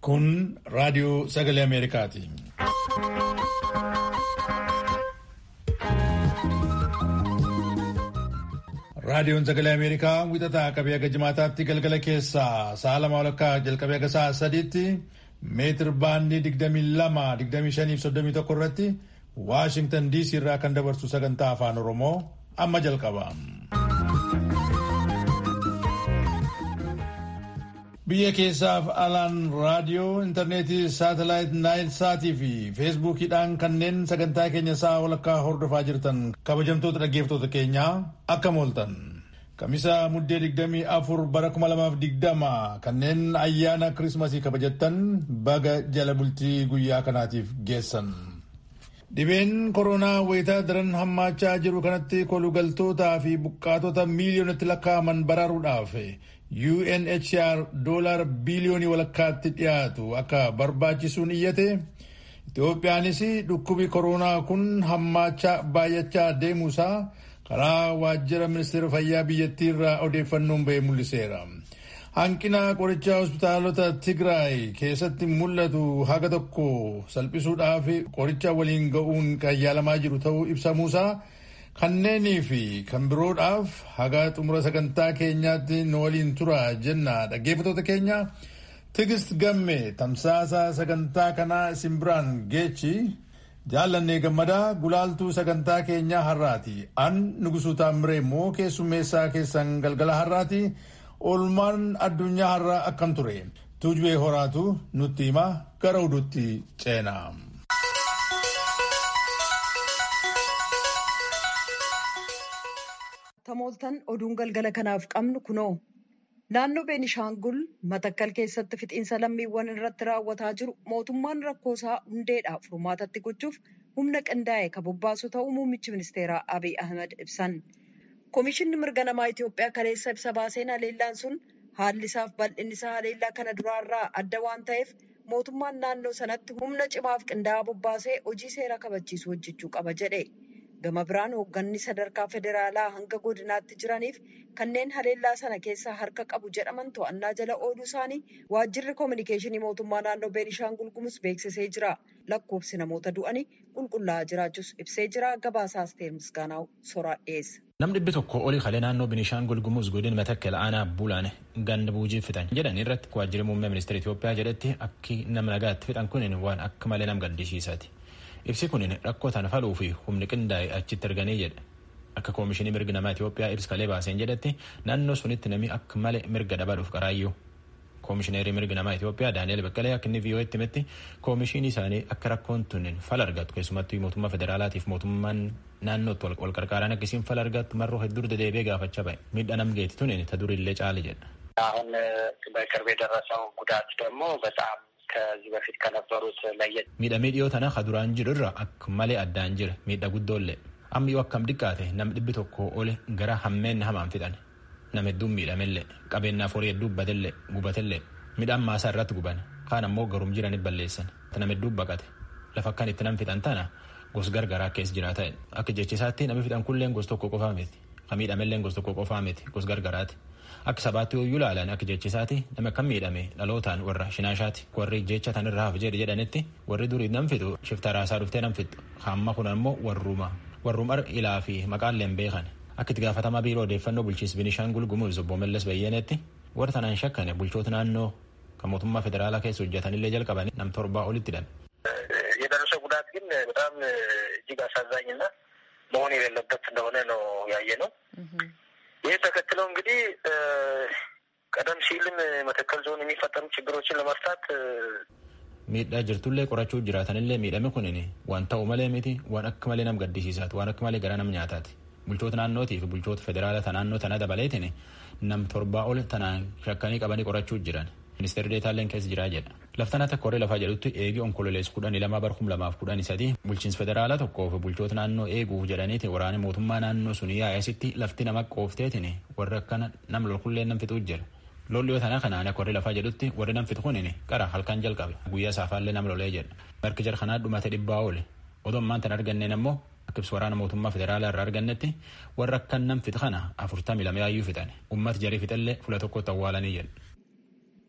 Kun raadiyoo sagalee Ameerikaati. Raadiyoon sagalee Ameerikaa wixataa qabee aga jimaataatti galgala keessaa sa'a lama walakkaa jalqabee aga sa'a sadiitti meetir baandii 22-25-31 irratti Waashingtan DC irraa kan dabarsu sagantaa afaan Oromoo amma jalqaba. Biyya keessaaf alaan raadiyoo, intarneetii, saatalaayit, naayil saatii fi feesbuukiidhaan kanneen sagantaa keenya sa'a walakkaa hordofaa jirtan kabajamtoota dhaggeeffattoota keenyaa akkam ooltan. Kamisa muddee 24 bara 2020 kanneen ayyaana kirismasii kabajattan baga jala bultii guyyaa kanaatiif geessan. Dhibeen koronaa wayitaa daran hammaachaa jiru kanatti kolugaltootaa fi buqqaatota miiliyoonatti lakkaa'aman baraaruudhaaf UNHCR doolaar biiliyoonii walakkaatti dhiyaatu akka barbaachisuun iyyate Itoophiyaanis dhukkubi koronaa kun hammaachaa baay'achaa deemuusaa karaa waajjira ministeera fayyaa biyyattii irraa odeeffannoon bahee mul'iseera. Hanqina qorichaa hospitaalota Tigraay keessatti mul'atu haga tokko salphisuudhaaf qoricha waliin ga'uun kan yaalamaa jiru ta'uu ibsamuusaa kanneenii fi kan biroodhaaf haga xumura sagantaa keenyaatti nu waliin tura jenna dhaggeeffattoota keenya tigist gamme tamsaasa sagantaa kanaa isin biraan geechi jaallannee gammadaa gulaaltuu sagantaa keenyaa har'aati an nugusuu taamiree immoo keessummeessaa keessan galgala har'aati oolmaan addunyaa har'aa akkam ture tuujubee horaatu nutti hima gara oduutti ceena. tamooltan oduun galgala kanaaf qabnu kunoo naannoo beenishaangul matakkal keessatti fixiinsa lammiiwwan irratti raawwataa jiru mootummaan rakkoosaa hundeedhaa furmaatatti gochuuf humna qindaa'e kan bobbaasu ta'uu muummichi ministeeraa abiy ahmed ibsan koomishinni mirga namaa itiyoophiyaa kaleessa ibsa baaseen haleellaan sun haalli isaaf bal'inni isaa haleellaa kana duraarraa adda waan ta'eef mootummaan naannoo sanatti humna cimaaf qindaa'aa bobbaasee hojii seera kabachiisu hojjechuu qaba jedhe. gama biraan hoogganni sadarkaa federaalaa hanga godinaatti jiraniif kanneen haleellaa sana keessaa harka qabu jedhaman to'annaa jala ooluu isaanii waajjirri koominikeeshinii mootummaa naannoo beenishaangul gumuz beeksisee jira lakkoofsi namoota du'anii qulqullaa'aa jiraachuus ibsee jira gabaasaa asteer misgaanaa'u soraa dhiyeessa. Nam dhibbi tokko olii kalee naannoo Beenishaangul Gumuz godina Matakkal aanaa Bulaan ganda buujiif fixan jedhan irratti waajjirri muummee ministeera Itoophiyaa jedhetti akki nama nagaatti fixan kun waan akka malee nam gaddisiisaati. Ibsi kun rakkoo tana faluu fi humni qindaa'e achitti arganii jedha. Akka koomishinii mirga namaa Itoophiyaa ibsa kalee baaseen jedhetti naannoo sunitti namni akka malee mirga dabaluuf qaraayyuu. Koomishineerii mirga namaa Itoophiyaa Daani'eel Baqqalee akka inni VOA'tti himetti koomishinii isaanii akka rakkoon tun fala argatu keessumattuu mootummaa federaalaatiif mootummaan naannootti wal qarqaaraan akkasiin fala argatu marroo hedduu dedeebi'ee gaafachaa ba'e. Miidhaa nam geeti tun ta durillee caali jedha. አሁን በቅርብ የደረሰው ጉዳት ደግሞ በጣም ከዚህ በፊት ከነበሩት ለየት miidhamee dhiyoo tana ka duraan jiru irra akka malee addaan jira miidha guddoollee amma yoo akkam xiqqaate nam dhibbi tokko ole gara hammeen hamaan fixan nam hedduun miidhamellee qabeenyaaf horii hedduu batellee gubatellee midhaan maasaa irratti guban kaan ammoo garum jiraniif balleessan nam hedduu baqate lafa akkan itti nam fixan tana gos gargaraa keessa jiraata akka jechisaatti namni fixan kulleen gos tokko qofaa miti ka miidhamelleen gos tokko qofaa miti gos gargaraati. Akka sabaatti yoo ilaalan akka jechisaati nama kan miidhame dhalootaan warra shinaashaati warri jecha tan irraa hafe jedhe jedhanitti warri durii nam fixu shifta raasaa dhuftee nam fixu hamma kun ammoo warruma warrumar ilaa fi maqaalleen beekan akka itti gaafatamaa biiroo odeeffannoo bulchiinsa Beenishaangul Gumuz obbo Mallas Bayyanetti warra tanaan shakkane bulchoota naannoo kan mootummaa federaalaa keessa hojjetanillee jalqaban nam torbaa olitti hidhame. የደረሰው ጉዳት ግን በጣም እጅግ አሳዛኝና መሆን የሌለበት እንደሆነ ነው ያየ ነው። ይህ ተከትለው እንግዲህ ቀደም ሲልም መተከል ዞን የሚፈጠሩ ችግሮችን ለመፍታት miidhaa jirtullee qorachuu jiraatanillee miidhame kunin waan ta'u malee miti waan akka malee nam gaddisiisaati waan akka malee gara nam nyaataati bulchoota naannootii fi bulchoota federaalaa naannoo tana dabaleetin nam torbaa ol tanaan shakkanii qabanii qorachuu jiran ministeerri deetaalleen keessa jiraa jedha laftanaa akka horee lafaa jedhutti eegi onkololees kudhanii lama bar kum lamaaf kudhanii sadii bulchiinsa federaalaa tokkoo fi bulchoota naannoo eeguuf jedhaniiti waraana mootummaa naannoo sun yaa'esitti lafti nama qoofteetiin warra akkana nam lolkullee nam fixuu jira lolli yoo tanaa kanaan akka warri lafaa jedhutti warri nam fixu kunin qara halkan jalqabe guyyaa saafaallee nam lolee jedha marki jar kanaa dhumate dhibbaa oole odoo ammaan tan arganneen ammoo akka ibsu waraana mootummaa federaalaa irraa argannetti warra akkan nam fixu kana afurtamii lama yaayyuu fixan ummata jarii fixallee fula tokkotti awwaalanii jedha.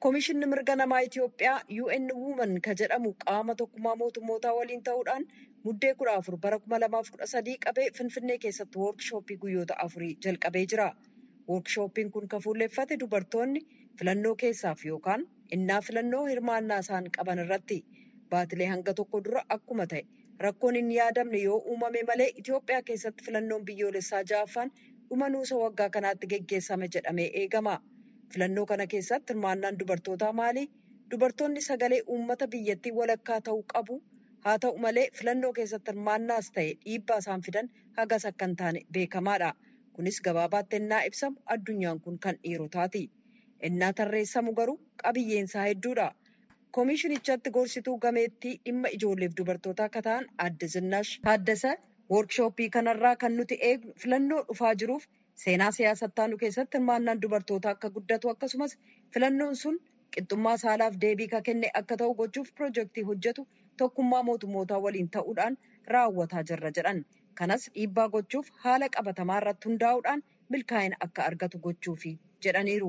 Koomishinni mirga namaa Itoophiyaa UN Women ka jedhamu qaama tokkummaa mootummootaa waliin ta'uudhaan muddee kudha afur bara kuma lamaaf kudha sadii qabee Finfinnee keessatti woorkishooppii guyyoota afurii jalqabee jira. Woorkshooppiin kun kan fuulleeffate dubartoonni filannoo keessaaf yookaan innaa filannoo hirmaannaa isaan qaban irratti baatilee hanga tokko dura akkuma ta'e rakkoon hin yaadamne yoo uumame malee Itoophiyaa keessatti filannoon biyyoolessaa ja'affaan dhuma nuusa waggaa kanaatti geggeessame jedhamee eegama. Filannoo kana keessatti hirmaannaan dubartootaa maali? Dubartoonni sagalee uummata biyyattii walakkaa ta'uu qabu. Haa ta'u malee filannoo keessatti hirmaannaas ta'e dhiibbaa isaan fidan hagas akka hin taane beekamaadha. Kunis gabaabaatti ennaa ibsamu addunyaan kun kan dhiirotaati. Ennaa tarreessamu garuu qabiyyeensaa hedduudha. Koomishinichatti gorsituu gameettii dhimma ijoolleef dubartootaa akka ta'an adde Zinaash Taaddasa woorkishooppii kanarraa kan nuti eegnu filannoo dhufaa jiruuf seenaa siyaasattaanu keessatti hirmaannaan dubartootaa akka guddatu akkasumas filannoon sun qixxummaa saalaaf deebii ka kenne akka ta'u gochuuf piroojeektii hojjetu tokkummaa mootummootaa waliin ta'uudhaan raawwataa jirra jedhan. Kanas dhiibbaa gochuuf haala qabatamaa irratti hundaa'uudhaan milkaa'ina akka argatu gochuufi jedhaniiru.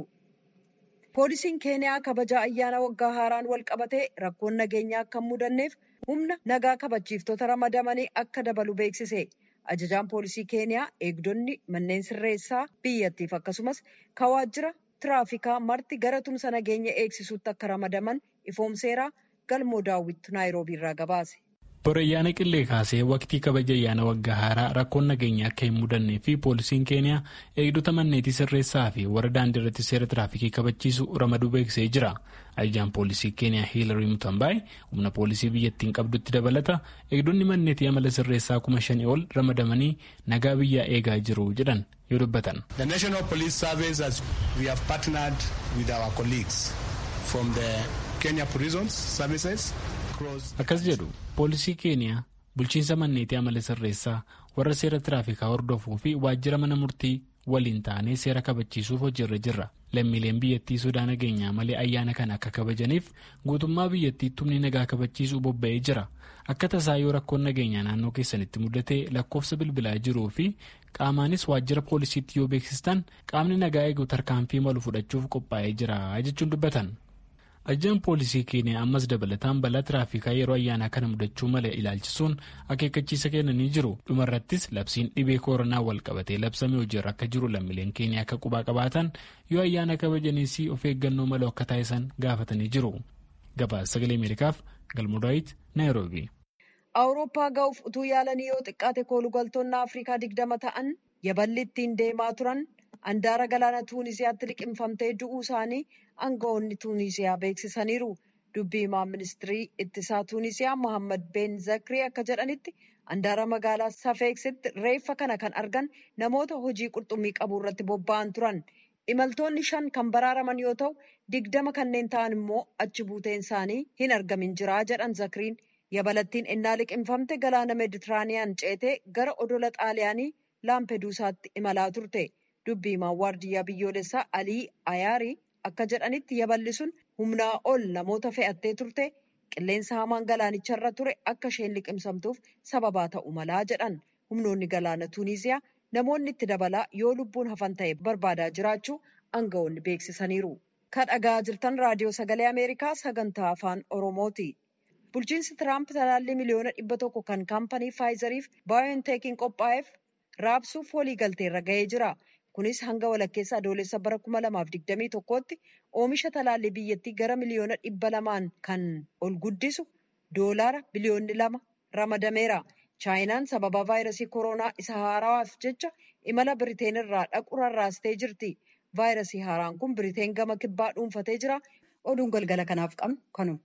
Poolisiin Keeniyaa kabaja ayyaana waggaa haaraan wal qabatee rakkoon nageenyaa akka hin mudanneef humna nagaa kabachiiftota ramadamanii akka dabalu beeksise. Ajajaan poolisii Keeniyaa eegdonni manneen sirreessaa biyyattiif akkasumas kawaajjira tiraafikaa marti gara tumsa nageenya eegsisuutti akka ramadaman ifoomseeraa galmoo daawwittu naayiroobii irraa gabaase. Bara ayyaana qillee kaasee waqtii kabaja ayyaana waggaa haaraa rakkoon nageenya akka hin mudannee fi poolisiin keeniyaa eegdota manneetii sirreessaa fi warra daandii irratti seera tiraafikii kabachiisu ramaduu beeksisee jira. Ajajaan poolisii keeniyaa hiilarii mutambaay humna poolisii biyyattiin qabdutti dabalata eegdonni manneetii amala sirreessaa kuma shanii ol ramadamanii nagaa biyyaa eegaa jiru jedhan yoo dubbatan. The National Police Service as we have partnered with our colleagues from the Kenya Prisons Services. Akkas jedhu poolisii keeniyaa bulchiinsa manneetii amala sirreessaa warra seera tiraafikaa hordofuu fi waajjira mana murtii waliin taanee seera kabachiisuuf hojiirra jirra. Lammiileen biyyattii sodaa nageenyaa malee ayyaana kana akka kabajaniif guutummaa biyyattiitti humni nagaa kabachiisuu bobba'ee jira. Akka tasaa yoo rakkoon nageenyaa naannoo keessanitti mudate lakkoofsa bilbilaa jiruu fi qaamaanis waajjira poolisiitti yoo beeksistan qaamni nagaa eegu tarkaanfii malu fudhachuuf qophaa'ee jira jechuun dubbatan. Ajajaan poolisii keeniyaa ammas dabalataan balaa tiraafikaa yeroo ayyaanaa kana mudachuu malee ilaalchisuun akeekkachiisa kennanii jiru. Dhumarrattis labsiin dhibee koronaa wal qabatee labsamee hojiirra akka jiru lammiileen keeniyaa akka qubaa qabaatan yoo ayyaana kabajaniis of eeggannoo malee akka taasisan gaafatanii jiru. Gabaasa sagalee Ameerikaaf Galmudaayit Naayiroobii. Awurooppaa ga'uuf utuu yaalanii yoo xiqqaate koolugaltoonni Afrikaa digdama ta'an yaballi ittiin deemaa turan handaara galaana Tuunisiyaatti liqimfamtee du'uu isaanii aangawoonni Tuunisiyaa beeksisaniiru. Dubbii himaa ministirii ittisaa Tuunisiyaa Mohaammed Ben Zakrii akka jedhanitti handaara magaalaa Safeeksitti reeffa kana kan argan namoota hojii qurxummii qabuu irratti bobba'an turan. Imaltoonni shan kan baraaraman yoo ta'u, digdama kanneen ta'an immoo achi buuteen isaanii hin argamin jira jedhan Zakriin. Yabalattiin ennaa liqimfamte galaana Meeditiraaniyaan ceetee gara odola Xaaliyaanii Laampeduusaatti imalaa turte. Dubbii himaan waardiyyaa biyyoolessaa Alii Ayaarii akka jedhanitti yaballi sun humnaa ol namoota fe'attee turte qilleensa hamaan galaanicharra ture akka isheen liqimsamtuuf sababaa ta'u malaa jedhan humnoonni galaana Tuuniziyaa namoonni itti dabalaa yoo lubbuun hafan ta'e barbaadaa jiraachuu aangawoonni beeksisaniiru. Kan dhagaa jirtan raadiyoo sagalee Ameerikaa sagantaa afaan Oromooti. Bulchiinsi Tiraamp talaallii miliyoona dhibba tokko kan kaampanii Faayizariif baayonteekiin qophaa'eef raabsuuf waliigalteerra ga'ee jira. Kunis hanga walakkeessa adoolessa bara kuma lamaaf digdamii tokkootti oomisha talaallii biyyattii gara miliyoona dhibba lamaan kan ol guddisu doolaara biliyoonni lama ramadameera. Chaayinaan sababa vaayirasii koronaa isa haarawaaf jecha imala Biriteen irraa dhaqu rarraastee jirti. Vaayirasii haaraan kun Biriteen gama kibbaa dhuunfatee jira. Oduun galgala kanaaf qabnu kanuma.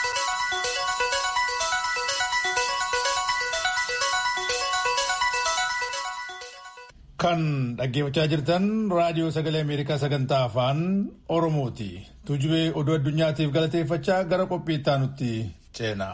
Kan dhaggeeffachaa jirtan raadiyoo sagalee Ameerikaa sagantaa afaan Oromooti. Tuujubee oduu addunyaatiif galateeffachaa gara qophii itti aanutti ceena.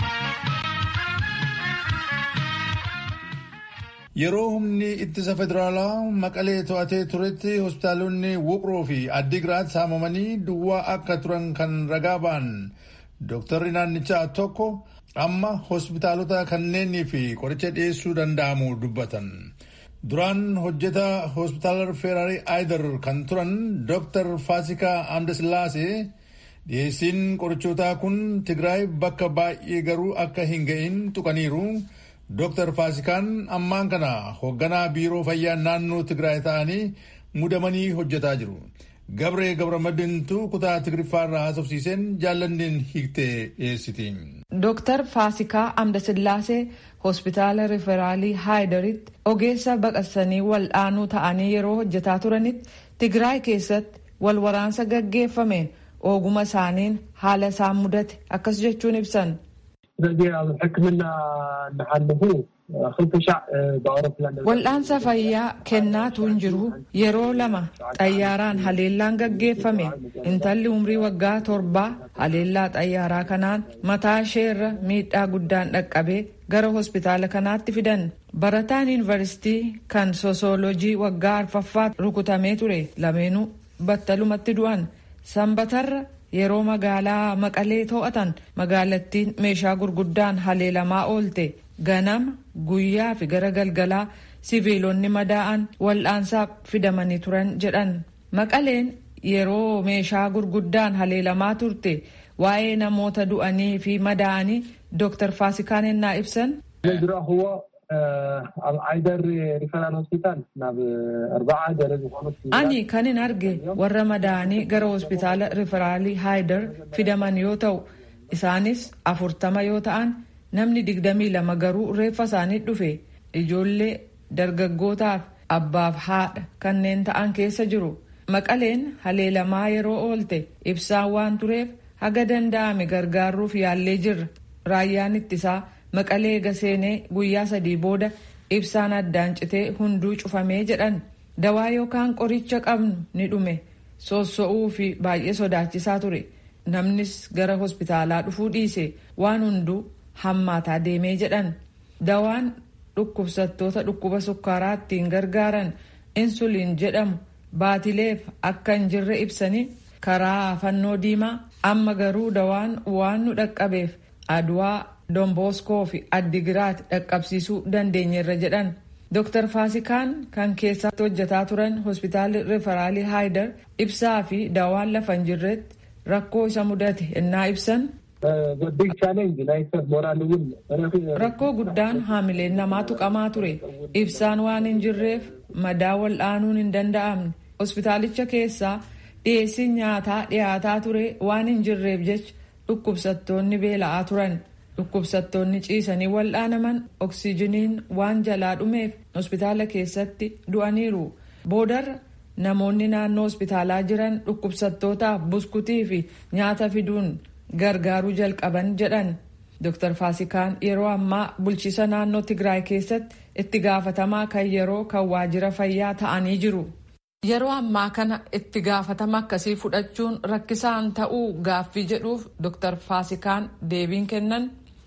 Yeroo humni ittisa federaalaa maqalee to'atee turetti hospitaalonni Wuqroo fi Addigiraat saamamanii duwwaa akka turan kan ragaa ba'an dooktarri naannichaa tokko amma hospitaalota kanneenii fi qoricha dhiyeessuu danda'amu dubbatan. Duraan hojjetaa hospitaala Feeraarii Aayidar kan turan Dooktar Faasikaa Amdasillaasee dhiyeessiin qorichootaa kun Tigraay bakka baay'ee garuu akka hin ga'in tuqaniiru. Dr. Faasikaan ammaan kana hoogganaa biiroo fayyaa naannoo Tigraay ta'anii mudamanii hojjetaa jiru. Gabree Gabramadintu kutaa Tigriffaa haasofsiiseen jaallanneen hiiktee dhiyeessiti. Dr. Faasikaa Amdasillaasee hospitaala riferaalii Haayidaritti ogeessa baqassanii wal'aanuu ta'anii yeroo hojjetaa turanitti Tigraay keessatti wal waraansa gaggeeffameen oguma isaaniin haala isaan mudate akkas jechuun ibsan. Wal'aansa fayyaa kennaatu hin jiru yeroo lama xayyaaraan haleellaan gaggeeffame intalli umrii waggaa torbaa haleellaa xayyaaraa kanaan mataa isheerra miidhaa guddaan dhaqqabee gara hospitaala kanaatti fidan barataan yuunivarsiitii kan sosoolojii waggaa arfaffaa rukutamee ture lameenuu battalumatti du'an sanbatarra yeroo magaalaa maqalee to'atan magaalattiin meeshaa gurguddaan haleelamaa oolte ganama guyyaa fi gara galgalaa siviilonni madaa'an wal'aansaaf fidamanii turan jedhan maqaleen yeroo meeshaa gurguddaan haleelamaa turte waa'ee namoota du'anii fi madaa'anii dooktar faasikaan ennaa ibsan. ani kanin arge warra madaa'anii gara hospitaala riferaalii haayidar fidaman yoo ta'u isaanis afurtama yoo ta'an namni digdamii lama garuu reeffa isaanii dhufe ijoollee dargaggootaaf abbaaf haadha kanneen ta'an keessa jiru maqaleen haleelamaa yeroo oolte ibsaan waan tureef haga danda'ame gargaaruuf yaallee jirra raayyaan ittisaa maqalee gaseenee guyyaa sadii booda ibsaan addaan citee hunduu cufamee jedhan dawaa yookaan qoricha qabnu ni dhume soosso'uu fi baay'ee sodaachisaa ture namnis gara hospitaalaa dhufuu dhiise waan hunduu hammaataa deemee jedhan dawaan dhukkubsattoota dhukkuba sukkaaraa ittiin gargaaran insuliin jedhamu baatileef akka hin jirre ibsanii karaa fannoo diimaa amma garuu dawaan waan nu dhaqqabeef aduwaa domboskoo fi addigiraat dhaqqabsiisuu dandeenyeerra jedhan Dr. Faasikaan kan keessatti hojjetaa turan hospitaalli riferaalii Haayidar ibsaa fi daawaan lafa hin jirretti rakkoo isa mudate ennaa ibsan. Rakkoo guddaan haamileen namaa tuqamaa ture. Ibsaan waan hin jirreef madaa wal'aanuun hin danda'amne. Hospitaalicha keessaa dhiyeessiin nyaataa dhiyaataa ture waan hin jirreef jecha dhukkubsattoonni beela'aa turan. Dhukkubsattoonni ciisanii wal'aanaman oksijiniin waan jalaa dhumeef hospitaala keessatti du'aniiru. Boodarra namoonni naannoo hospitaalaa jiran dhukkubsattootaaf buskutii fi nyaata fiduun gargaaruu jalqaban jedhan. Dr. Faasikaan yeroo ammaa bulchiisa naannoo Tigraay keessatti itti gaafatamaa kan yeroo kan waajjira fayyaa ta'anii jiru. Yeroo ammaa kana itti gaafatama akkasii fudhachuun rakkisaan ta'uu gaaffii jedhuuf Dr. Faasikaan deebiin kennan.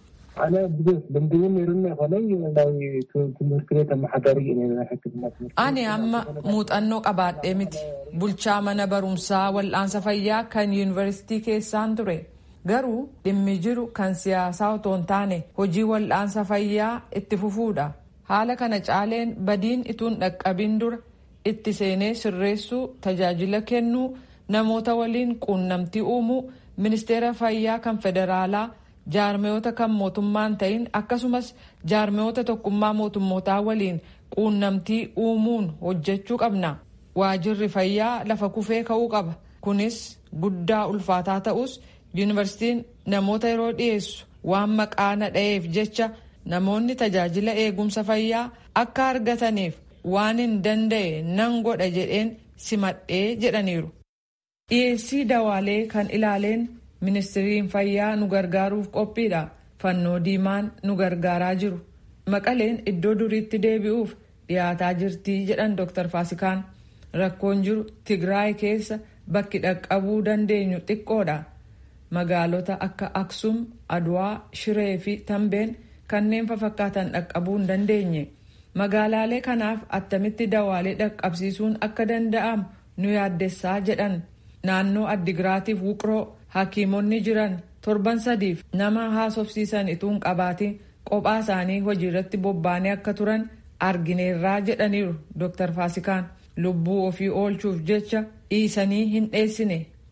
Ani amma muuxannoo qabaadhee miti. Bulchaa mana barumsaa wal'aansa fayyaa kan yuunivarsiitii keessaan ture. Garuu dhimmi jiru kan siyaasaa otoo hin taane hojii wal'aansa fayyaa itti fufuudha. Haala kana caaleen badiin ituun dhaqqabin dura itti seenee sirreessuu, tajaajila kennuu, namoota waliin quunnamtii uumuu, ministeera fayyaa kan federaalaa. jaarmiyoota kan mootummaan ta'in akkasumas jaarmiyoota tokkummaa mootummootaa waliin quunnamtii uumuun hojjechuu qabna waajirri fayyaa lafa kufee ka'uu qaba kunis guddaa ulfaataa ta'us yuunivarsiitiin namoota yeroo dhiyeessu waan maqaa nadha'eef jecha namoonni tajaajila eegumsa fayyaa akka argataniif waan hin danda'e nan godha jedheen simadhee jedhaniiru dhiyeessii dawaalee kan ilaaleen ministiriin fayyaa nu gargaaruuf qophiidha fannoo diimaan nu gargaaraa jiru maqaleen iddoo duriitti deebi'uuf dhiyaataa jirtii jedhan dr faasikaan rakkoon jiru tigraay keessa bakki dhaqqabuu dandeenyu xiqqoodha magaalota akka aksum aduwaa shiree fi tambeen kanneen fafakkaatan dhaqqabuu hin dandeenye magaalaalee kanaaf attamitti dawaalee dhaqqabsiisuun akka danda'amu nu yaaddessaa jedhan naannoo addigiraatiif wuqroo hakiimonni jiran torban sadiif nama haasofsiisan ituun qabaatiin kophaa isaanii hojii irratti bobbaanee akka turan argineerraa jedhaniiru dr faasikaan lubbuu ofii oolchuuf jecha dhiisanii hin dheessine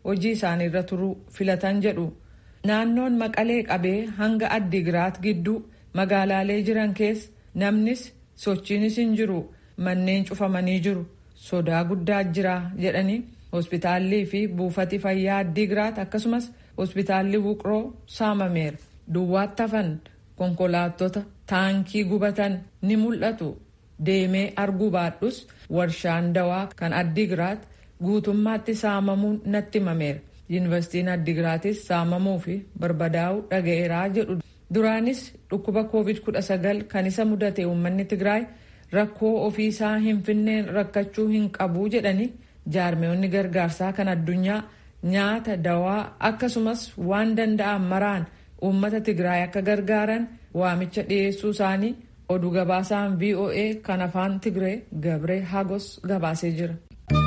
hojii isaaniirra turuu filatan jedhu naannoon maqalee qabee hanga addigiraat gidduu magaalaalee jiran keessa namnis sochiinis hin jiru manneen cufamanii jiru sodaa guddaa jira jedhanii hospitaallii fi buufati fayyaa addigiraat akkasumas hospitaalli wuqroo saamameera duwwaatti hafan konkolaattota taankii gubatan ni mul'atu deemee arguu baadhus warshaan dawaa kan addigiraat guutummaatti saamamuun natti himameera yuunivarsiitiin addigiraatis saamamuu fi barbadaa'uu dhaga'eeraa jedhu duraanis dhukkuba covid 19 kan isa mudate uummanni tigraay rakkoo ofiisaa hin finneen rakkachuu hin qabu jedhanii jaarmeewonni gargaarsaa kan addunyaa nyaata dawaa akkasumas waan danda'an maraan uummata tigraay akka gargaaran waamicha dhiyeessuu isaanii oduu gabaasaan voa kan afaan tigree gabree hagos gabaasee jira.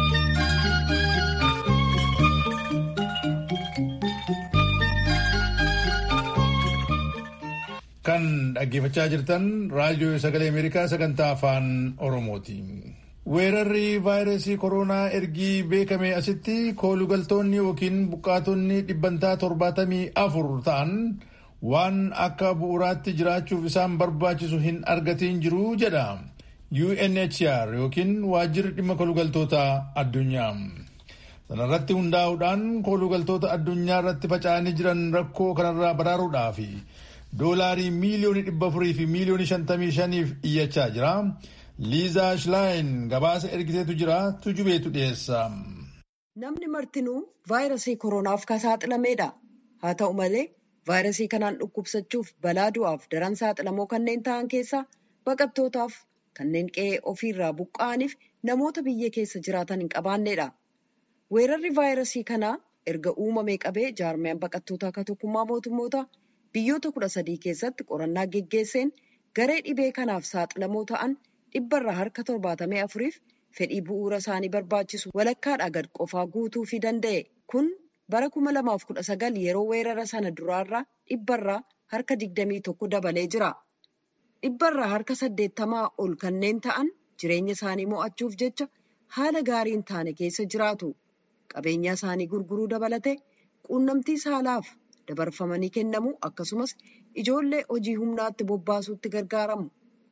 kan dhaggeeffachaa jirtan raadiyoo sagalee ameerikaa sagantaa afaan oromooti. weerarri vaayirasii koronaa ergii beekame asitti koolugaltoonni yookiin buqqaatonni dhibbantaa torbaatamii afur ta'an waan akka bu'uuraatti jiraachuuf isaan barbaachisu hin argatiin jiru jedha UNHCR yookiin waajjirri dhimma koolugaltoota addunyaa. sanarratti hundaa'uudhaan koolugaltoota addunyaa irratti faca'anii jiran rakkoo kanarraa baraaruudhaaf doolaarii miiliyoonii dhibba afurii fi miiliyoonii shantamii shaniif iyyachaa jira. liizaa shlaayin gabaasa ergiteetu jira tujubeetu dhiyeessa. Namni martinuu vaayirasii koronaaf kan saaxilameedha. Haa ta'u malee vaayirasii kanaan dhukkubsachuuf balaa du'aaf daran saaxilamoo kanneen ta'an keessaa baqattootaaf kanneen qe'ee ofiirraa buqqa'aniif namoota biyya keessa jiraatan hin qabaanneedha. Weerarri vaayirasii kanaa erga uumamee qabee jaarmiyaan baqattootaa akka tokkummaa mootummoota biyyoota kudha sadii keessatti qorannaa geggeesseen garee dhibee kanaaf saaxilamoo ta'an dhibbarraa harka torbaatamee afuriif fedhii bu'uura isaanii barbaachisu walakkaadhaa gad qofaa guutuu fi danda'e kun bara kuma lamaaf kudha sagal yeroo weerara sana duraarraa dhibbarraa harka digdamii tokko dabalee jira. Dhibbarraa harka saddeettamaa ol kanneen ta'an jireenya isaanii mo'achuuf jecha haala gaarii hin taane keessa jiraatu. Qabeenya isaanii gurguruu dabalate quunnamtii saalaaf dabarfamanii kennamu akkasumas ijoollee hojii humnaatti bobbaasuutti gargaaramu.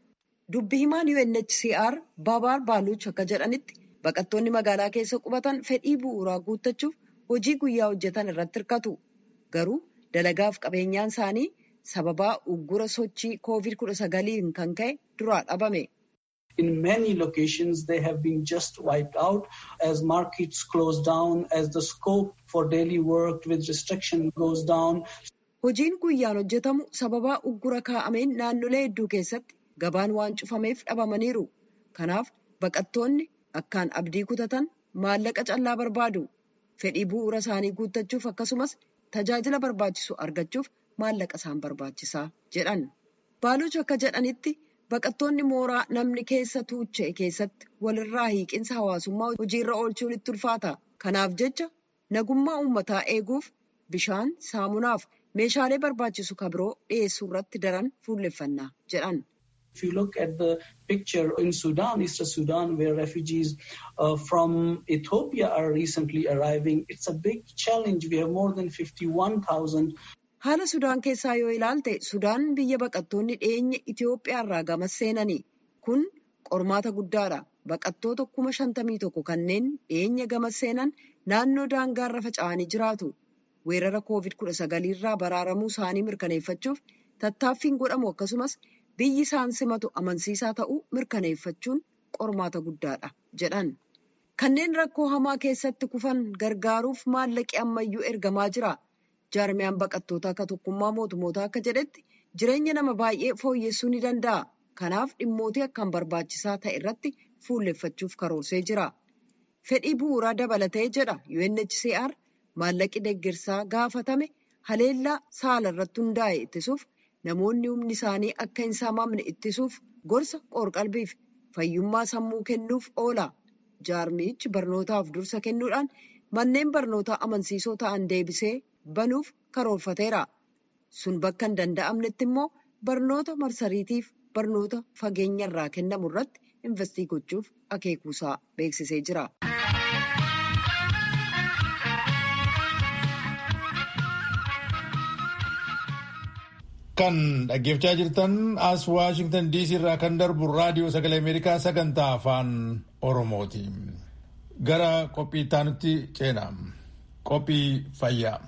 Dubbi himaan UNHCR Babaar Baaluch akka jedhanitti baqattoonni magaalaa keessa qubatan fedhii bu'uuraa guuttachuuf hojii guyyaa hojjetan irratti hirkatu. Garuu dalagaaf qabeenyaan isaanii sababaa uggura sochii COVID-19 kan ka'e duraa dhabame. In many locations, they have been just wiped out as markets close down, as the scope for daily work with restriction goes down. Hojiin guyyaan hojjetamu sababaa uggura kaa'ameen naannolee hedduu keessatti gabaan waan cufameef dhabamaniiru. Kanaaf baqattoonni akkaan abdii kutatan maallaqa callaa barbaadu. Fedhii bu'uura isaanii guuttachuuf akkasumas tajaajila barbaachisu argachuuf maallaqa isaan barbaachisaa jedhan. Baaluch akka jedhanitti baqattoonni mooraa namni keessa tuucha'e keessatti walirraa hiiqinsa hawaasummaa hojiirra oolchuun itti ulfaata. Kanaaf jecha nagummaa uummataa eeguuf bishaan, saamunaaf meeshaalee barbaachisu kabiroo dhiyeessuu irratti daran fuulleffannaa jedhan. If you look at the picture in Sudan, Eastern Sudan, where refugees uh, from Ethiopia are recently arriving, it's a big challenge. We have more than 51,000. Haala Sudaan keessaa yoo ilaalte, Sudaan biyya baqattoonni dhiyeenya Itoophiyaa irraa gamas seenani. Kun qormaata guddaadha. Baqattoota kuma shantamii tokko kanneen dhiyeenya gamas seenan naannoo daangaarra faca'anii jiraatu. Weerara COVID-19 irraa baraaramuu isaanii mirkaneeffachuuf tattaaffiin godhamu akkasumas biyyi isaan simatu amansiisaa ta'uu mirkaneeffachuun qormaata guddaadha jedhan. Kanneen rakkoo hamaa keessatti kufan gargaaruuf maallaqi ammayyuu ergamaa jira. Jaarmiyaan baqattoota akka tokkummaa mootummoota akka jedhetti jireenya nama baay'ee fooyyessuu ni danda'a. Kanaaf dhimmootii akkaan barbaachisaa ta'e irratti fuulleffachuuf karoorsee jira. Fedhii bu'uuraa dabalatee jedha UNHCR maallaqi deeggarsaa gaafatame haleellaa saala irratti hundaa'e ittisuuf namoonni humni isaanii akka hin saamamne ittisuuf gorsa qoorqalbiif fayyummaa sammuu kennuuf oola. Jaarmichi barnootaaf dursa kennuudhaan manneen barnootaa amansiisoo ta'an deebisee banuuf karoorfateera. Sun bakka hin danda'amnetti immoo barnoota marsariitiif barnoota fageenya irraa kennamu irratti investii gochuuf akeekuusaa beeksisee jira. Kan dhaggeeffachaa jirtan as Waashingtan DC irraa kan darbu raadiyoo sagalee Ameerikaa sagantaa afaan Oromooti. Gara qophii itti ceena. Qophii fayyaa.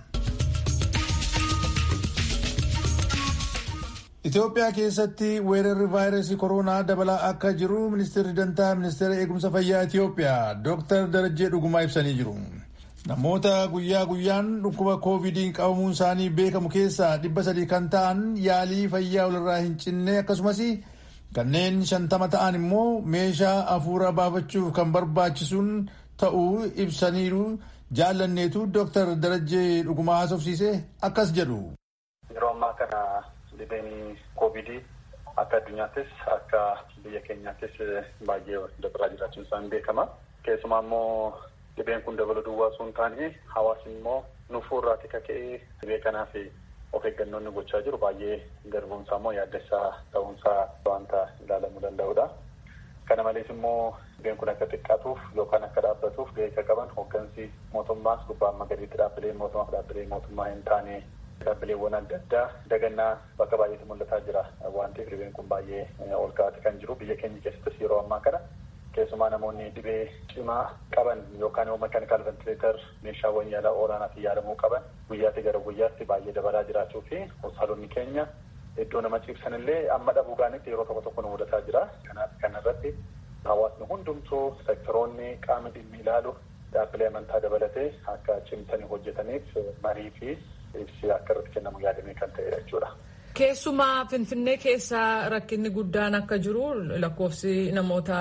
Itoophiyaa keessatti weerarri vaayirasii koronaa dabalaa akka jiru ministeerri dantaa ministeera eegumsa fayyaa Itoophiyaa Dr. Darajjee Dhugumaa ibsanii jiru. Namoota guyyaa guyyaan dhukkuba koovidiin qabamuun isaanii beekamu keessaa dhibba sadii kan ta'an yaalii fayyaa walirraa hin cinne akkasumas kanneen shantama ta'an immoo meeshaa hafuura baafachuuf kan barbaachisuun ta'uu ibsaniiru jaallanneetu Dr. Darajjee Dhugumaa haasofsiise akkas jedhu. Yeroo ammaa kana dhibeen koovidii akka addunyaattis akka biyya keenyaattis baay'ee dabalaa jiraachuun isaan beekama. Keessumaa immoo dhibeen kun dabaluu duwwaa osoo hin taane hawaasni immoo nufuurraati kaka'ee dhibee kanaaf of eeggannoonni gochaa jiru baay'ee garbuunsaa immoo yaaddessaa ta'uunsaa wanta ilaalamuu danda'udha. Kana malees immoo dhibeen kun akka xiqqaatuuf yookaan akka dhaabbatuuf gahee akka qaban hooggansi mootummaas gubbaa amma gadiitti dhaabbilee mootummaa dhaabbilee mootummaa hin taane dhaabbileewwan adda addaa dagannaa bakka baay'eetti mul'ataa jira waan ta'eef dhibeen kun baay'ee ol ka'aati kan jiru biyya keenya keessattis yeroo ammaa kana keessumaa namoonni dhibee cimaa qaban yookaan immoo mekaanikaal ventileetar meeshaawwan yaalaa olaanaatiin yaalamuu qaban guyyaatti gara guyyaatti baay'ee dabalaa jiraachuu fi hospitaalonni keenya iddoo nama ciibsan illee amma dhabuu gaanitti yeroo tokko tokko nu mudataa jira kanaaf kana irratti hawaasni hundumtuu sektoroonni qaama dhimmi ilaalu dhaabbilee amantaa dabalatee akka cimsanii hojjetaniif marii fi ibsi akka irratti kennamu yaadamee kan ta'edha jechuudha. Keessumaa Finfinnee keessa rakkinni guddaan akka jiru lakkoofsi namoota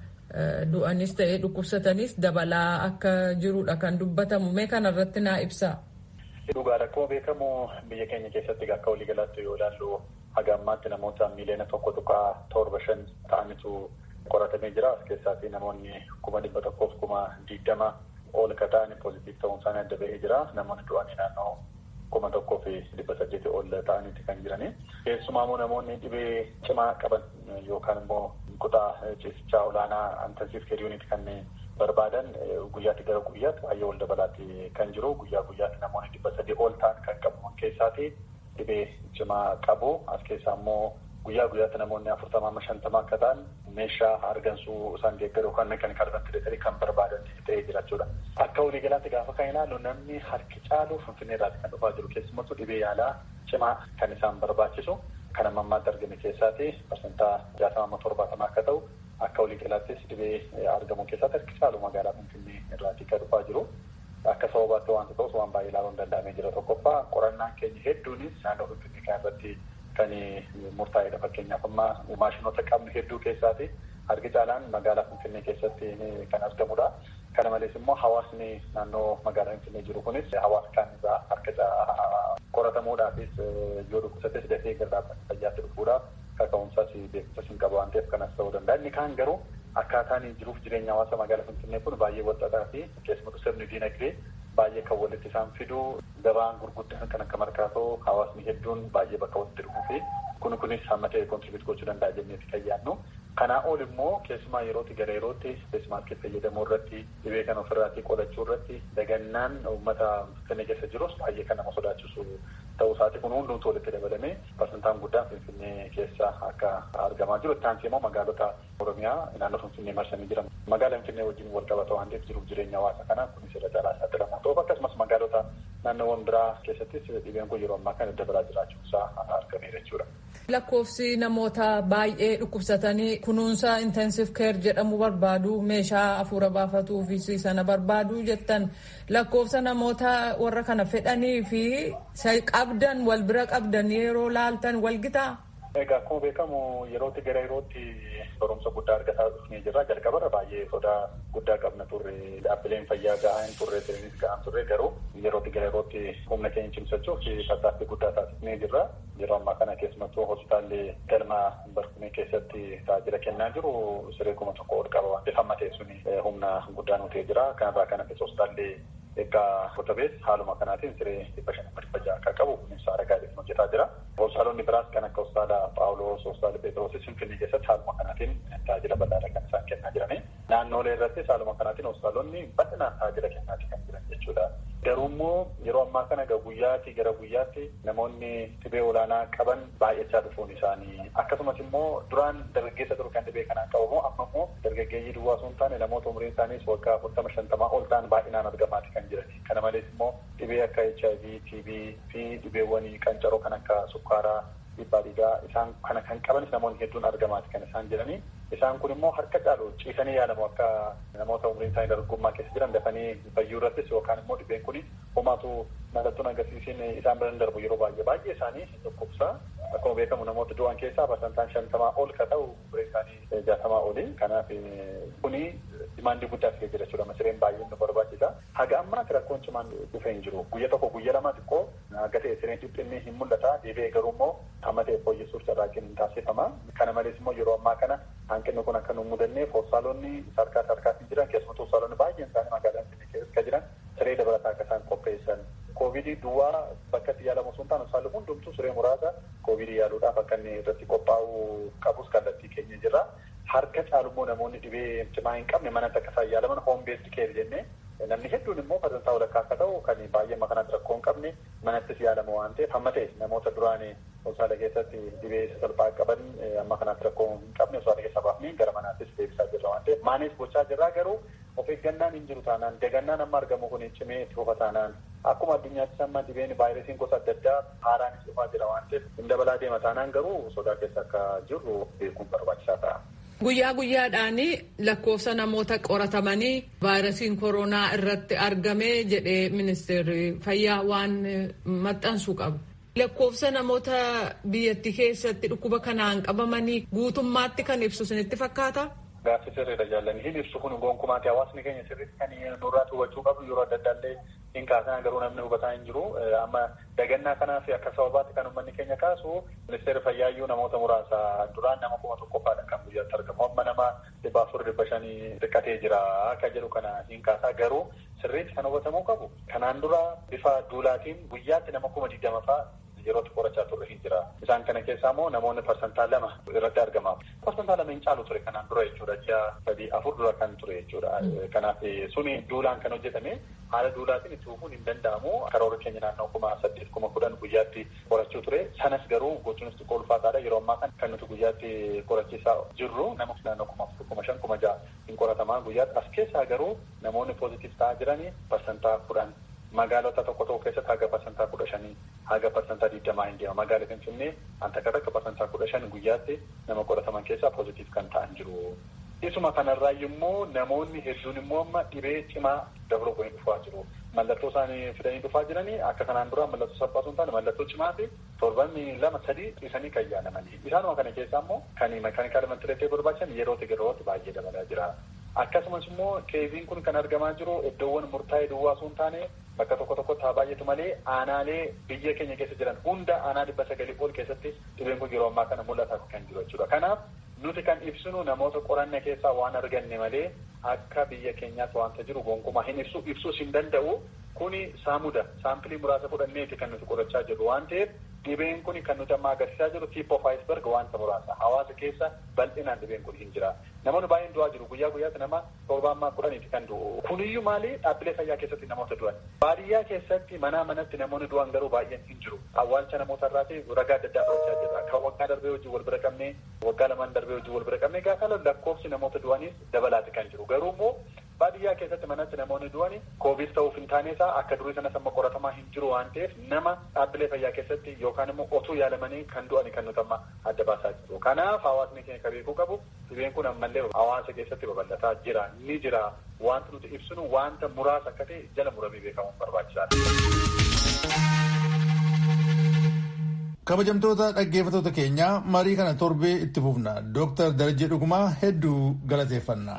du'anis ta'ee dhukkubsatanis dabalaa akka jirudha kan dubbatamu mee kana irratti naa ibsaa. Dhugaa rakkoo beekamu biyya keenya keessatti akka waliigalaatti yoo ilaallu haga ammaatti namoota miiliyoona tokko tuqaa torba shan ta'anitu qoratamee jira as keessaatii namoonni kuma dhibba tokkoof kuma digdama ol ka ta'an poozitiif ta'uun isaanii adda bahee jira namoonni du'anii naannoo kuma tokkoo fi dhibba saddeeti ol ta'aniiti kan jirani. Keessumaa immoo namoonni dhibee cimaa qaban yookaan immoo kutaa ciisichaa olaanaa intensiif keer yuunit kan barbaadan guyyaatti gara guyyaatti baay'ee ol dabalaatti kan jiru guyyaa guyyaatti namoonni dhibba sadii ol ta'an kan qabaman keessaati dhibee cimaa qabu as keessaa immoo guyyaa guyyaatti namoonni afurtamaa amma shantamaa akka ta'an meeshaa argansuu isaan deeggaru yookaan mekaanikaal ventileetarii kan barbaadan ta'ee jira jechuudha. Akka waliigalaatti gaafa kan ilaallu namni harki caalu finfinnee irraati kan dhufaa jiru keessumattuu dhibee yaalaa cimaa kan isaan barbaachisu kan amma ammaatti argame keessaati parsantaa jaatama amma torbaatamaa akka ta'u akka waliigalaattis dhibee argamu keessatti harki caalu magaalaa finfinnee irraati kan dhufaa jiru. Akka sababaatti wanta ta'us waan baay'ee ilaaluun danda'amee jira tokkoffaa qorannaan keenya hedduunis naannoo finfinnee kan irratti kan murtaa'edha fakkeenyaaf amma maashinoota qabnu hedduu keessaati harki caalaan magaalaa finfinnee keessatti kan argamudha. Kana malees immoo hawaasni naannoo magaalaa finfinnee jiru kunis hawaasa kaan irraa harka qoratamuudhaafis yoo dhukkubsates dafee gara dhaabbata fayyaatti dhufuudhaaf kaka'umsaas beekumsas hin qabu waan ta'eef kanas ta'uu danda'a. Inni kaan garuu akkaataan jiruuf jireenya hawaasa magaalaa finfinnee kun baay'ee walxaxaa fi keessumattuu sirni diinagdee baay'ee kan walitti isaan fidu gabaan gurguddaan kan akka markaatoo hawaasni hedduun baay'ee bakka walitti dhufuu fi kun kunis hamma ta'e kontribiut gochuu danda'a jenneeti kan yaadnu. Kanaa ol immoo keessumaa yerootti gara yerootti feesmaaskii fayyadamuu irratti dhibee kan ofirraatii qolachuu irratti dagannaan uummata finfinnee keessa jirus baay'ee kan nama sodaachisu ta'uu isaati kun hundumtuu walitti dabalamee parsantaan guddaan finfinnee keessa akka argamaa jiru. Itti aansee immoo magaalota Oromiyaa naannoo finfinnee marsanii jiran magaalaa finfinnee wajjin wal qabata waan ta'eef jiruuf jireenya hawaasa kanaa kunis irra caalaa saaxilamoo ta'uuf akkasumas magaalota naannoowwan biraa keessattis dhibeen kun yeroo ammaa kana dabalaa jiraachuu isaa argameera jechuudha. Lakkoofsi namoota baay'ee dhukkubsatanii kunuunsa intensive care jedhamu barbaadu meeshaa hafuura baafatuu fi sana barbaadu jettan lakkoofsa namoota warra kana fedhanii fi qabdan wal bira qabdan yeroo laaltan wal gitaa. Egaa akkuma beekamu yerootti gara yerootti barumsa guddaa argataa dhufnee jirra. Jalqabarra baay'ee sodaa guddaa qabna turre. Dhaabbileen fayyaa gahaa hin turre, sireenis gahaa turre garuu yerootti gara yerootti humna keenya cimsachuuf tattaaffii guddaa taasisnee jirra. Yeroo ammaa kana keessumattuu hospitaalli galma barkumee keessatti tajaajila kennaa jiru siree kuma tokko ol qaba waan ta'eef hamma ta'e suni humna guddaa nu ta'ee jira. Kanarraa kan hafe hospitaalli egaa qotabees haaluma kanaatiin siree dhibba shan dhibba ja'a akka qabu kunis aragaa jedhamu hojjetaa jira. Hospitaalonni biraas kan akka hospitaala Paawuloos, hospitaala Pheexroosis Finfinnee keessatti haaluma kanaatiin tajaajila bal'aadha kan isaan kennaa jirani. Naannoolee irrattis haaluma kanaatiin hospitaalonni bal'inaan tajaajila kennaa kan jiran jechuudha. Garuu immoo yeroo ammaa kana egaa guyyaatti gara guyyaatti namoonni dhibee olaanaa qaban baay'achaa dhufuun isaanii akkasumas immoo duraan dargaggeessa ture kan dhibee kanaan qabamu amma immoo dargaggeeyyii duwwaa osoo hin taane namoota umriin isaaniis waggaa afurtama shantamaa ol ta'an baay'inaan argamaati kan jirani. Kana malees immoo dhibee akka HIV, TB fi dhibeewwan qancaroo kan akka sukkaaraa dhiibbaa dhiigaa isaan kana kan qabanis namoonni hedduun argamaati kan isaan jedhanii isaan kun immoo harka caalu ciisanii yaalamu akka namoota umriin isaanii dargaggummaa keessa jiran dafanii fayyuu irrattis yookaan immoo dhibeen kun homaatu mallattoon agarsiisiin isaan bira darbu yeroo baay'ee baay'ee isaanii dhukkubsaa akkuma beekamu namoota du'an keessaa parsantaan shantamaa ol ka ta'u umriin isaanii jaatamaa oli kanaaf kuni dimaandii guddaa fi jira jechuudha masireen baay'ee nu barbaachisa haga ammaatti rakkoon cimaan dhufee hin jiru guyya tokko guyya lama xiqqoo haga ta'e sireen dhiphinni hin mul'ata deebi'ee garuu immoo amma ta'e fooyyessuuf carraaqqiin hin taasifama kana malees immoo yeroo ammaa kana hanqinni kun akka nu mudanneef hospitaalonni sarkaa sarkaatiin jiran keessumattuu hospitaalonni baay'een isaanii magaalaa Finfinnee keessa jiran siree dabalataa akka isaan qopheessan koovidii duwwaa bakka itti yaalamu osoo hin taane hospitaalli hundumtuu siree muraasa koovidii yaaluudhaaf akka inni irratti qophaa'uu qabus kallattii keenya jirra. Harka caalummoo namoonni dhibee cimaa hin qabne manatti akka isaan yaalaman hoom beesdi keer jennee namni hedduun immoo sadarkaa walakkaa akka ta'u kan baay'ee makanatti rakkoo hin qabne manattis yaalamu waan ta'eef hamma ta'e namoota duraan hospitaala keessatti dhibee salphaa qaban amma kanaatti rakkoo hin qabne hospitaala keessaa baafnee gara manaattis deebisaa jirra waan ta'eef maanis gochaa jirraa garuu of eeggannaan hin jiru taanaan dagannaan amma argamu kun cimee itti fufa taanaan akkuma addunyaattis amma dhibeen vaayirasiin gosa adda addaa haaraanis dhufaa jira waan ta'eef hin dabalaa deema taanaan garuu sodaa keessa akka jirru beekuun barbaachisaa ta'a. Guyyaa guyyaadhaan lakkoofsa namoota qoratamanii vaayirasiin koronaa irratti argame jedhee ministeerri fayyaa waan maxxansu qabu. Lakkoofsa namoota biyyattii keessatti dhukkuba kanaan qabamanii guutummaatti kan ibsu isinitti fakkaata? Gaaffii sirriidha jaalladhi. Hin ibsu kun gonkumaati hawaasni keenya sirriitti kan nurraa hubachuu qabu yeroo adda addaallee hin kaasan garuu namni hubataa hin jiru. Amma dagannaa kanaaf akka sababaatti kan uummanni keenya kaasu ministeerri fayyaayyuu namoota muraasa duraan nama kuma tokkoffaadha kan guyyaatti argamu. Amma nama dhibba afur dhibba shanii xiqqatee jira akka jedhu kana hin kaasaa garuu sirriitti kan hubatamuu qabu. Kanaan dura bifa duulaatiin guyyaatti nama kuma digdama fa'a yerootti qorachaa turre hin jira. Isaan kana keessaa immoo namoonni parsantaa lama irratti argama. Parsantaa lama hin caalu ture kanaan dura jechuudha. Ji'a sadii afur dura kan ture jechuudha. Kanaaf suni duulaan kan hojjetame haala duulaatiin itti fufuun hin danda'amu. Karoora keenya naannoo kuma saddeet kuma kudhan guyyaatti qorachuu ture. Sanas garuu gochuunis xiqqoo ulfaataadha. Yeroo ammaa kan kan nuti guyyaatti qorachiisaa jirru nama naannoo kuma afur kuma shan kuma ja'a hin qoratamaa guyyaatti. As keessaa garuu namoonni poozitiif ta'aa jiranii parsantaa kudhan magaalota tokko tokko keessatti haga parsantaa kudha shanii haga parsantaa digdamaa hin deema magaala finfinnee anta akka parsantaa kudha shan guyyaatti nama qorataman keessaa poozitiif kan ta'an jiru. Isuma kanarraa immoo namoonni hedduun immoo amma dhibee cimaa dabaluu godhanii dhufaa jiru. Mallattoo isaanii fidanii dhufaa jiranii akka kanaan dura mallattoo salphaa osoo hin taane mallattoo cimaa fi torban lama sadii dhiisanii kan yaalamanii. Isaanuma kana keessaa immoo kan makaanikaala mantireetee barbaachisan yerootti yerootti baay'ee dabalaa jira. Akkasumas immoo keeziin kun kan argamaa jiru iddoowwan murtaa'ee duwwaa osoo hin taane bakka tokko tokkotti haa baay'atu malee aanaalee biyya keenya keessa jiran hunda aanaa dhibba sagalii ol keessatti dhibeen kun yeroo ammaa kana mul'ataa kan jiru jechuudha. Kanaaf nuti kan ibsinu namoota qoranne keessaa waan arganne malee akka biyya keenyaatti wanta jiru gonkumaa hin ibsu ibsuus hin danda'u kuni saamuda saampilii muraasa fudhanneeti kan nuti qorachaa jirru waan ta'eef dhibeen kun kan nuti amma agarsiisaa jiru tip of iceberg wanta muraasa hawaasa keessa bal'inaan dhibeen kun hin jira namoonni baay'een du'aa jiru guyyaa guyyaatti nama torbaatammaa kudhaniiti kan du'u kuniyyuu maali dhaabbilee fayyaa keessatti namoota du'an baadiyyaa keessatti manaa manatti namoonni du'an garuu baay'een hin jiru awwaalcha namoota irraati ragaa adda addaa fudhachaa jirra kan waggaa darbee hojii wal bira qabnee waggaa lamaan darbee hojii wal bira qabnee gaafa lakkoofsi namoota du'aniis dabalaati kan jiru garuu immoo baadiyyaa keessatti manatti namoonni du'ani koovid ta'uuf hin taane isaa akka durii sanas amma qoratamaa hin jiru waan ta'eef nama dhaabbilee fayyaa keessatti yookaan immoo otuu yaalamanii kan du'ani kan nuti amma adda baasaa jiru. Kanaaf hawaasni keenya kan beekuu qabu dhibeen kun ammallee hawaasa keessatti babal'ataa jira ni jira wanta nuti ibsinu wanta muraasa akka ta'e jala muramee beekamuun barbaachisaadha. kabajamtoota dhaggeeffattoota keenya marii kana torbee itti fufna dooktar darajee dhugumaa hedduu galateeffanna.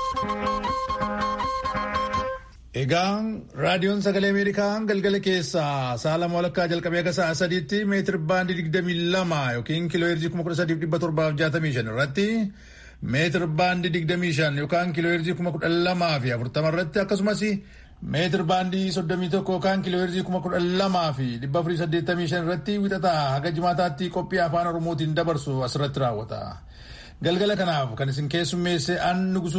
egaa raadiyoon sagalee ameerikaa galgala keessaa sa'a lama walakkaa jalqabee akka sa'a sadiitti meetir baandii digdamii lama yookiin kiiloo heerzii kuma kudha sadiif dhibba torbaaf jaatamii shan irratti meetir baandii digdamii shan yookaan kiiloo heerzii kuma kudha lamaa fi afurtama irratti akkasumas meetir baandii soddomii tokko yookaan kiiloo heerzii kuma kudha lamaa fi dhibba afurii saddeettamii shan irratti wixataa haga jimaataatti qophii afaan oromootiin dabarsu asirratti raawwata. Galgala kanaaf kan isin keessummeesse an